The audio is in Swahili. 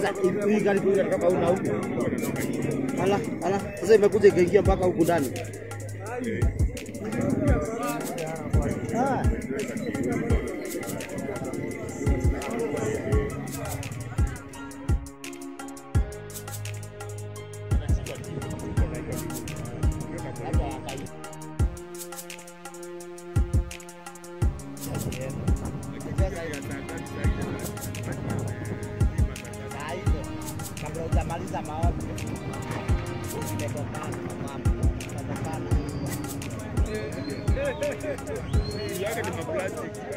Sasa hii- hii gari kuja kutoka huku na huku. Ala, ala. Sasa imekuja ikaingia mpaka huku ndani. Ah. Saa hizo kabla hujamaliza maombi umetokana mama, umetokana. yake ni maplastic